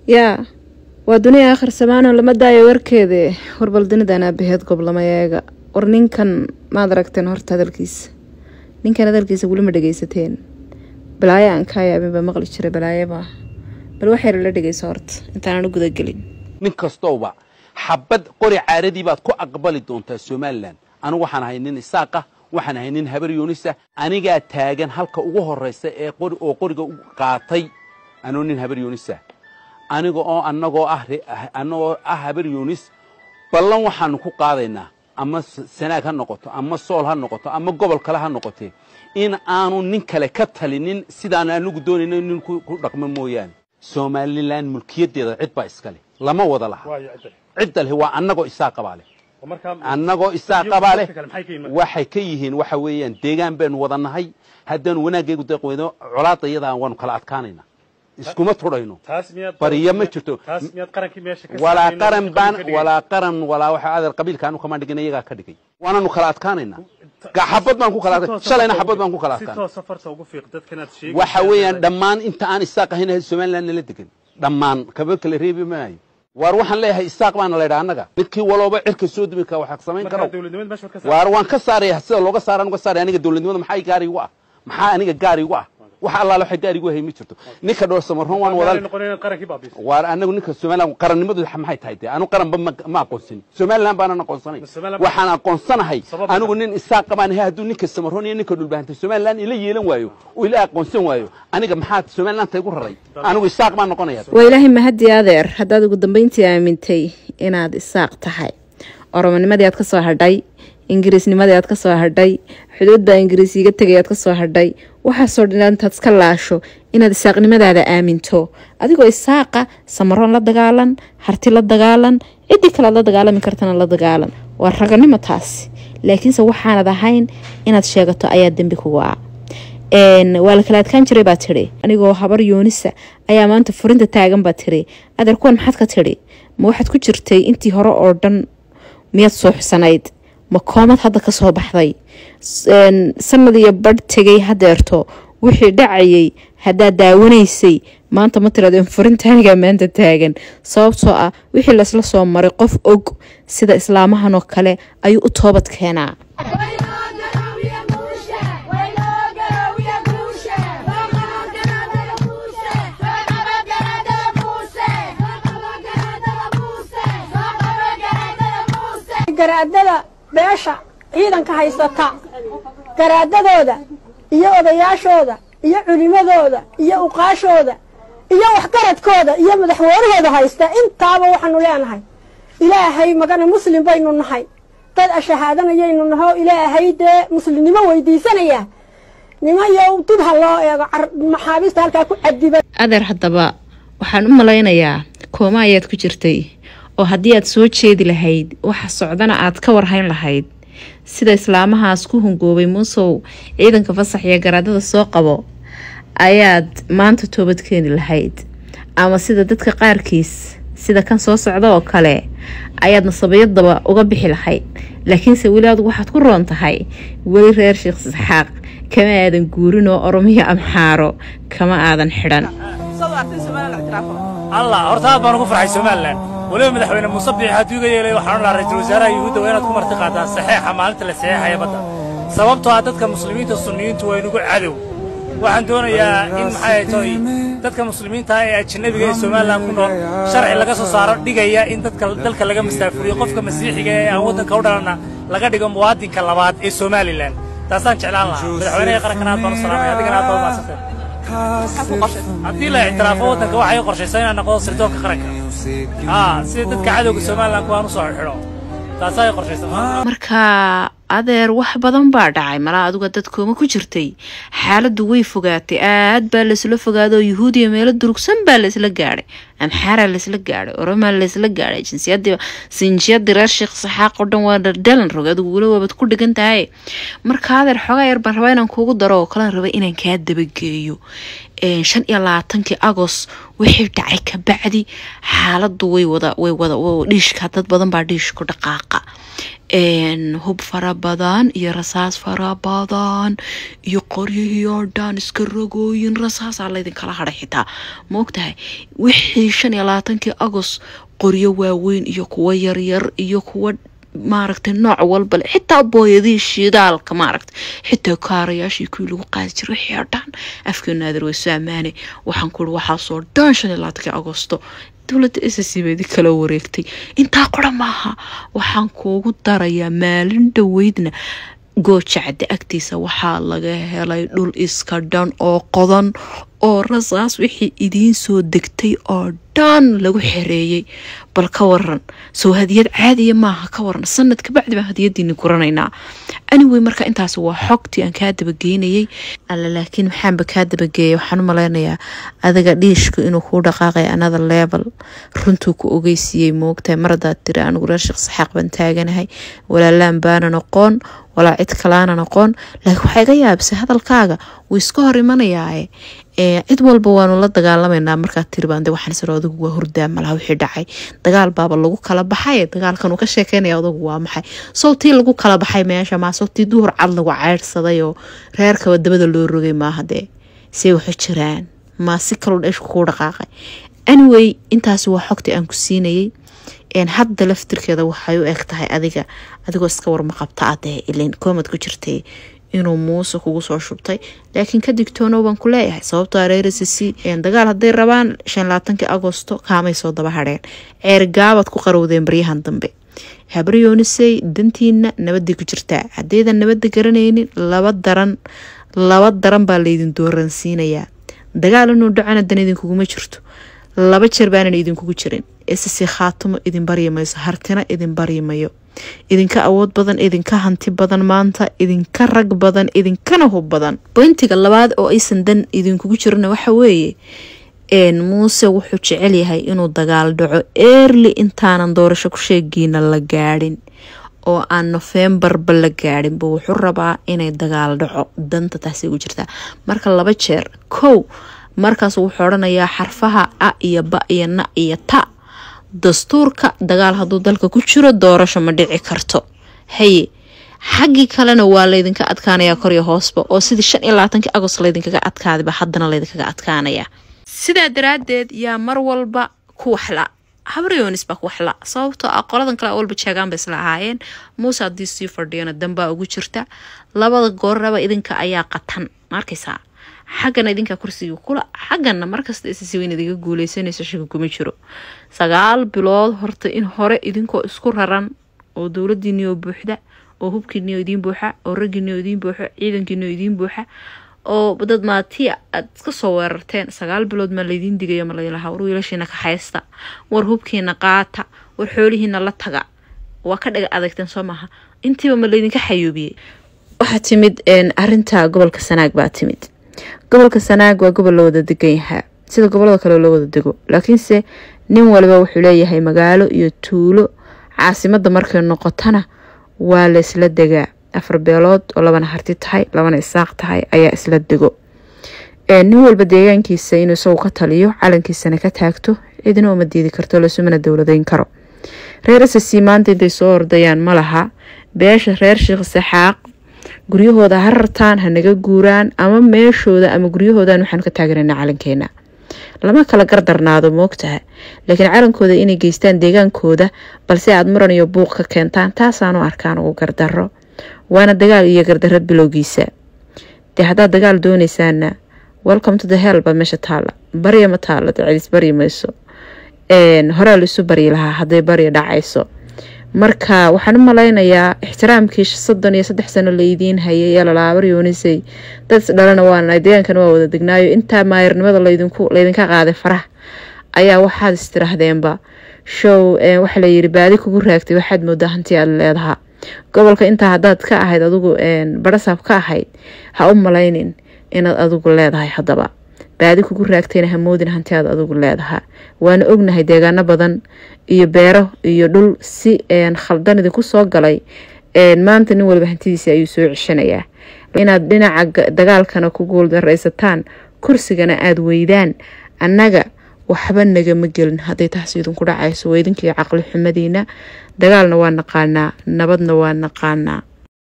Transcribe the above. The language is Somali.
yaa waa duniya aakhir samaanoo lama daayo warkeede warbal dunidan aabaheed goblamayeega war ninkan maad aragteen horta hadalkiisa ninkan hadalkiisa weli ma dhegeysateen balaayo aan kaa yaabin baa maqli jiray balaayaba bal waxayna la dhegeyso horta intaanaan u gudagelin nin kastowba xabad qori caaradii baad ku aqbali doontaa somalilan anigu waxaan ahay nin isaaqa waxaan ahay nin habar yuunisa anigaa taagan halka ugu horraysa ee qori oo qoriga u qaatay anoo nin habar yuunisa aniga oo annagoo ah annagoo ah habar yuunis ballan waxaanu ku qaadaynaa ama sanaag ha noqoto ama sool ha noqoto ama gobol kale ha noqotee in aanu nin kale ka talinin sidaan anigu doonayno nin ku dhaqmo mooyaane somalilan mulkiyaddeeda cid baa iska leh lama wada laha cidda leh waa annagoo isaa qabaa leh annagoo isaa qabaa leh waxay ka yihiin waxa weeyaan deegaan baynu wada nahay haddaanu wanaaggeegu deeqweyno colaadda iyadaa waanu kala adkaanaynaa iskuma tudhayno bariyo ma jirto walaa qaran baan walaa qaran walaa waxa adeer qabiilka anu kamaan dhigin iyagaa ka dhigay waananu kala adkaanaynaa xabad baan ku kala adkaan shalayna xabad baan ku kala adkaan waxa weeyaan dhammaan inta aan isaaq ahayn somaliland nala degan dhammaan kaba kala reebi maayo waar waxaan leeyahay isaaq baana la ydhaa annaga midkii walooba cirka soo dumi ka waxaa samayn karo waar waan ka saaraya sida looga saaraan uga saaraya aniga dowladnimada maxaa gaari igu ah maxaa aniga gaari igu ah wax allaale waxay gaari igu hay ma jirto ninka dhowr samaroon waan wada waar anagu ninka somaliland qarannimadu maxay tahay dee anu qaranba ma aqoonsanin somaliland baanan aqoonsanay waxaan aqoonsanahay anigu nin isaaq qabaan ahay hadduu ninka samaroon iyo ninka dhulbahantay somaliland ila yeelan waayo oo ila aqoonsan waayo aniga maxaa somaliland ta igu raray anigu isaaq baan noqonaya waa ilaahay mahadi adeer haddaad ugu dambeyntii aamintay inaad isaaq tahay oromonimadii aad ka soo hadhay ingiriisnimadii aad ka soo hadhay xuduud baa ingiriis iiga tegay aad ka soo hadhay waxaasoo dhan intaad iska laasho inaad isaaqnimadaada aaminto adigoo isaaqa samaroon la dagaalan harti la dagaalan ciddii kalead la dagaalami kartana la dagaalan waa raganimo taasi laakiinse waxaanad ahayn inaad sheegato ayaa dembi kugu ah waa la kala adkaan jiray baa tidhi anigoo habar yoonisa ayaa maanta furinta taagan baa tidhi adeer kuwan maxaad ka tidhi ma waxaad ku jirtay intii hore oo dhan miyaad suuxsanayd ma koomad hadda ka soo baxday sanad iyo badh tegay hadeerto wixii dhacayay haddaad daawanaysay maanta ma tiraadeen furintaanigaa maanta taagan sababtoo ah wixii laysla soo maray qof og sida islaamahan oo kale ayuu u toobad keenaa garaadada beesha ciidanka haysata garaadadooda iyo odayaashooda iyo culimadooda iyo uqaashooda iyo waxgaradkooda iyo madaxweynahooda haysta intaaba waxaanu leenahay ilaahay magana muslim baynu nahay dad ashahaadanayaynu naho ilaahay dee muslimnimo weydiisanaya nimayow dib ha loo eego maxaabiista halkaa ku cadiba adeer haddaba waxaan u malaynayaa kooma ayaad ku jirtay oo haddii aad soo jeedi lahayd waxa socdana aad ka warhayn lahayd sida islaamahaas ku hungoobay muusow ciidanka fasax iyo garaadada soo qabo ayaad maanta toobad keeni lahayd ama sida dadka qaarkiis sida kan soo socda oo kale ayaad nasabayadaba uga bixi lahayd laakiinse weli adugu waxaad ku roon tahay weli reer sheekh isxaaq kama aadan guurin oo oromiyo amxaaro kama aadan xidhan allah horta aad baan ugu farxay somalilan weliba madaxweyne muuse biixi hadduu iga yeelay waxaan odhaa ra-iisul wasaaraha yuhuudda waa inaad ku marti qaadaan saxeexa maalinta la saxeexaya badda sababtoo ah dadka muslimiinta sunniyiintu waa inugu cadow waxaan doonayaa in maxay toy dadka muslimiinta ah ee ajanabiga ee somalilan ku nool sharci laga soo saaro dhigaya in dadka dalka laga mastaafuriyo qofka masiixiga ee aan waddanka u dhalanna laga dhigo muwaadinka labaad ee somalilan taasaan jeclaan lahaa madaxweynaha qarankana aad baan u salaamaya adigana aad baa u mahadsantay haddii la ictiraafo waddanka waxay qorshaysaa inaan noqdo sirdoonka qaranka haa sida dadka cadowga somalilan kuwaan usoo xidho taasaa ay qorshaysaa marka adeer wax badan baa dhacay malaa aduga dadkooma ku jirtay xaaladdu way fogaatay aad baa laysla fogaado yuhuudiya meelo durugsan baa laysla gaadhay amxaaraa laysla gaadhay oromaa laysla gaadhay jinsiyadii sinjiyadii reer sheekh saxaaq oo dhan waa dhaldhalan rog adigu weli waabad ku dhigan tahay marka adeer xoogaa yar baan rabaa inaan kuugu daro oo kalan raba inaan kaa dabageeyo shan iyo labaatankii agos wixii dhacay kabacdi xaaladu way wada way wada dhiishka dad badan baa dhiishku dhaqaaqa hub fara badan iyo rasaas fara badan iyo qoryihii oo dhan iska rogooyin rasaasaa laydinkala hadhay xitaa maogtahay wixii shan iyo labaatankii agost qoryo waaweyn iyo kuwo yaryar iyo kuwo maaragtay nooc walbale xitaa booyadihii shidaalka maaragta xitaa kaarayaashii kuwii lagu qaadi jiray wixii oo dhan afkii naadir way soo ammaanay waxaan ku uri waxaasoo dhan shan iyo labaatankii agosto dowladda ssc baidi kala wareegtay intaa qora maaha waxaan kuugu darayaa maalin dhoweydna goojacda agtiisa waxaa laga helay dhul iska dhan oo qodan oo rasaas wixii idiin soo degtay oo dhan lagu xereeyey bal ka waran soo hadiyad caadiya maaha ka waran sanad kabacdi baan hadiyadiini guranaynaa anyway marka intaas waa xogtii aan kaa dabageynayay alla laakiin maxaanba kaa dabageeyay waxaan u malaynayaa adiga dhiishku inuu kuu dhaqaaqay another level runtuu ku ogeysiiyey moogtahay mar haddaad tiri anigu reer sheekh saxaaq baan taaganahay walaalaan baanan aqoon walaa cid kalaanan aqoon laakiin waxaa iga yaabisay hadalkaaga wuu iska hor imanayaae cid walba waanu la dagaalameynaa markaad tiribaan de waxaan siro adugu waa hurdaa malaha wixii dhacay dagaal baaba lagu kala baxay dagaalkan uu ka sheekeynaya adugu waa maxay sawtii lagu kala baxay meesha maa sawtii duhur cad lagu ceyrsaday oo reerkaba dabada loo rogay maaha dee see waxu jiraan maa si kaloo dheeshku kuu dhaqaaqay anyway intaasi waa xogtii aan ku siinayay hadda laftirkeeda waxay u eg tahay adiga adigoo iska warma qabta adee ilan koomad ku jirtay inuu muuse kugu soo shubtay laakiin ka digtoono baan ku leeyahay sababtoo reercc dagaal hadday rabaan shan labaatankii agosto kaamay soo daba hadheen ceergaabaad ku qarowdeen baryahan dambe habaryoonisey dantiina nabaday ku jirtaa haddaydan nabada garanaynin laba daran laba daran baa laydin dooransiinayaa dagaal inuu dhacona dan idinkuguma jirto laba jeer baanan idinkugu jirin ssc khaatumo idin baryi mayso hartina idin baryi mayo idinka awood badan idinka hanti badan maanta idinka rag badan idinkana hub badan boyntiga labaad oo aysan dan idinkugu jirana waxa weeye muuse wuxuu jecel yahay inuu dagaal dhaco eerli intaanan doorasho ku sheegiina la gaadhin oo aan nofembarba la gaadhinba wuxuu rabaa inay dagaal dhaco danta taasi ugu jirtaa marka laba jeer kow markaas wuxuu odhanayaa xarfaha a iyo ba iyo na iyo ta dastuurka dagaal hadduu dalka ku jiro doorasho ma dhici karto haye xaggii kalena waa laydinka adkaanayaa koryo hoosba oo sidii shan iyo labaatankii agost laydinkaga adkaadaba haddana laydinkaga adkaanayaa sidaa daraadeed yaa mar walba ku waxla habryonis baa ku waxla sababtoo ah qoladan kale walba jeegaan ba isla ahaayeen muuse haddii sii fadhiyana danbaa ugu jirta labada gooraba idinka ayaa qatan markaysaa xaggana idinkaa kursiga kula xaggana markasta issi weyn idiga guuleysanayso shaka kuma jiro sagaal bilood horta in hore idinkoo isku raran oo dowladiinioo buuxda oo hubkiinioo idiin buuxa oo raggiinioo idiin buuxo ciidankiinioo idiin buuxa oo dad maatiya aad iska soo weerarteen sagaal bilood maa laydiin digayo ma laylahaa war wiilashiina ka haysta war hubkiina qaata war xoolihiina la taga waa ka dhaga adagteen soo maaha intiiba ma laydinka xayuubiyey waxaa timid arinta gobolka sanaag baa timid gobolka sanaag waa gobol la wada degan yahaa sida gobolada kale loo wada dego laakiinse nin waliba wuxuu leeyahay magaalo iyo tuulo caasimada markay noqotana waa la isla degaa afar beelood oo labana harti tahay labana isaaq tahay ayaa isla dego nin walba deegaankiisa inuu isagu ka taliyo calankiisana ka taagto cidina uma diidi karto lasumana dowladeyn karo reer ssc maanta intay soo ordayaan ma laha beesha reer sheekh saxaaq guryahooda ha rartaan hanaga guuraan ama meeshooda ama guryahoodan waxaanu ka taaganana calankeena lama kala gardarnaado moogtaha laakiin calankooda inay geystaan deegaankooda balse aad muran iyo buuq ka keentaan taasaanu arkaan ugu gardaro waana dagaal iyo gardaro bilowgiisa dee haddaad dagaal dooneysaana welcome to the hell baa meesha taala barya ma taalo cidis baryi mayso horaa laisu baryi lahaa hadday barya dhacayso marka waxaan u malaynayaa ixtiraamkii soddon iyo saddex sano laydiin hayay ee lalaaba yoonisay dad isdhalana waana deegaankana waa wada degnaayo intaa maayarnimada laydinka qaaday faraha ayaa waxaad istiraahdeenba show waxa layiri baadi kugu raagtay waxaad moodaa hanti aad leedahaa gobolka intaa haddaad ka ahayd adigu barasaab ka ahayd ha u malaynin inaad adigu leedahay haddaba baadi kugu raagtayna hamoodin hanti aad adigu leedahaa waana ognahay deegaano badan iyo beero iyo dhul si khaldan idinku soo galay maanta nin waliba hantidiisa ayuu soo ceshanayaa inaad dhinaca dagaalkana ku guuldaraysataan kursigana aada weydaan annaga waxba nagama gelin hadday taas idinku dhacayso waa idinkii caqli xumadiina dagaalna waa naqaanaa nabadna waa naqaanaa